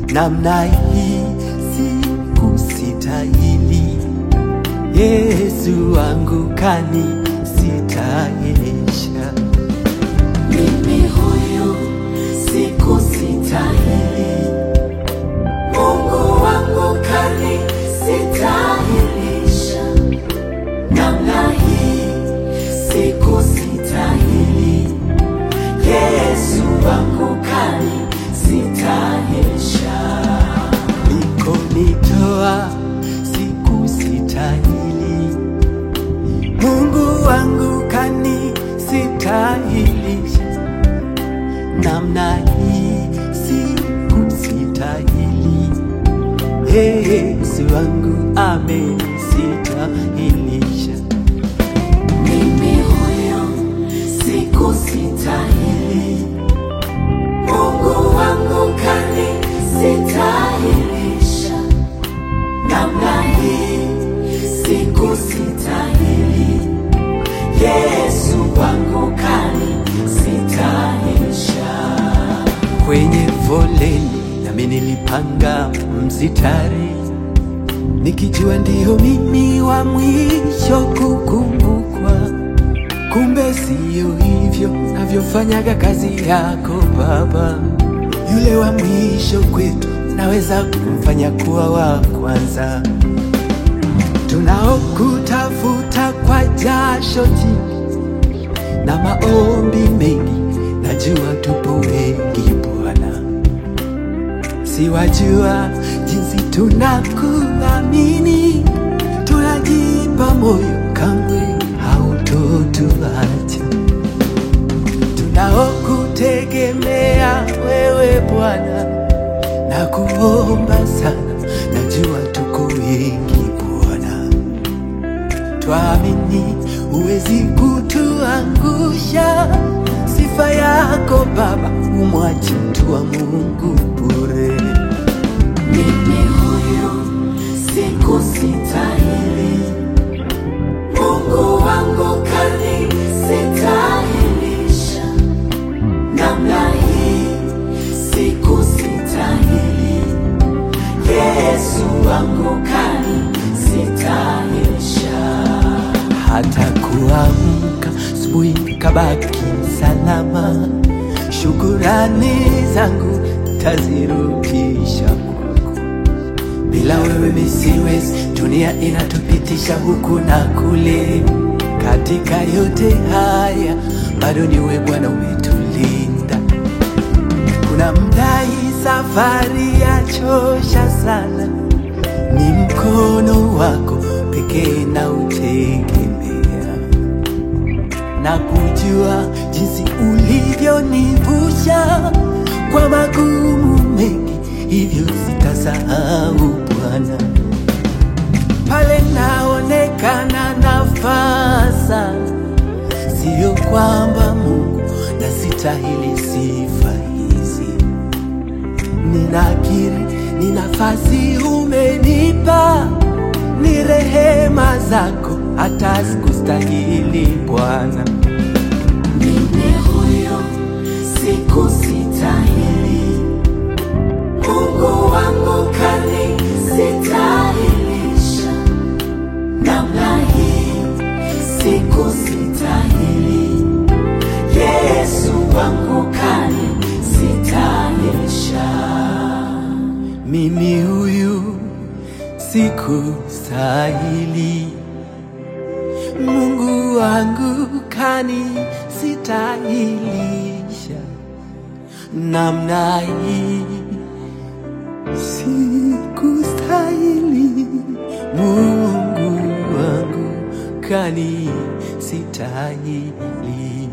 namna hii sikustahili. Yesu wangu kanistahilisha. Mimi huyu sikustahili, Mungu wangu kanistahilisha. Namna hii sikustahili, Yesu wangu kanistahilisha. Ulikonitoa sikustahili, Mungu wangu kanistahilisha. Namna hii sikustahili, Yesu wangu amenistahilisha. Mimi huyo sikustahili, Mungu wangu kanistahilisha. Namna hii sikustahili, Yesu wangu kanistahilisha. Kwenye foleni nami nilipanga msitari, nikijua ndio mimi wa mwisho kukumbukwa. Kumbe siyo hivyo navyofanyaga kazi yako Baba. Yule wa mwisho kwetu naweza kumfanya kuwa wa kwanza. Tunaokutafuta kwa jasho jingi na maombi mengi, najua tupo wengi Bwana, siwajua jinsi tunakuamini, tunajipa moyo, kamwe hautotuacha. Tunaokutegemea wewe Bwana, na kuomba sana, najua tuko wengi Bwana twamini huwezi kutuangusha. Sifa yako Baba, umwachi mtu wa Mungu bure. Mimi huyu sikustahili, Mungu wangu kanistahilisha. Namna hii sikustahili, Yesu wangu kanistahilisha. Hata kuamka asubuhi kabaki salama, shukurani zangu tazirudisha kwako. Bila wewe mimi siwezi, dunia inatupitisha huku na kule. Katika yote haya bado ni wewe Bwana umetulinda. Kuna mda hii safari yachosha sana, ni mkono wako pekee na utegemea, na kujua jinsi ulivyonivusha kwa magumu mengi, hivyo sitasahau Bwana. Pale naonekana nafaa sana, sio kwamba Mungu nasitahili sifa hizi ninakiri ni nafasi umenipa, ni rehema zako, hata sikustahili Bwana. Mimi huyo sikustahili, Mungu wangu kanistahilisha. Namna hii sikustahili, Yesu wangu kanistahilisha. Mimi huyu sikustahili, Mungu wangu kanistahilisha. Namna hii sikustahili, Mungu wangu kanistahilisha.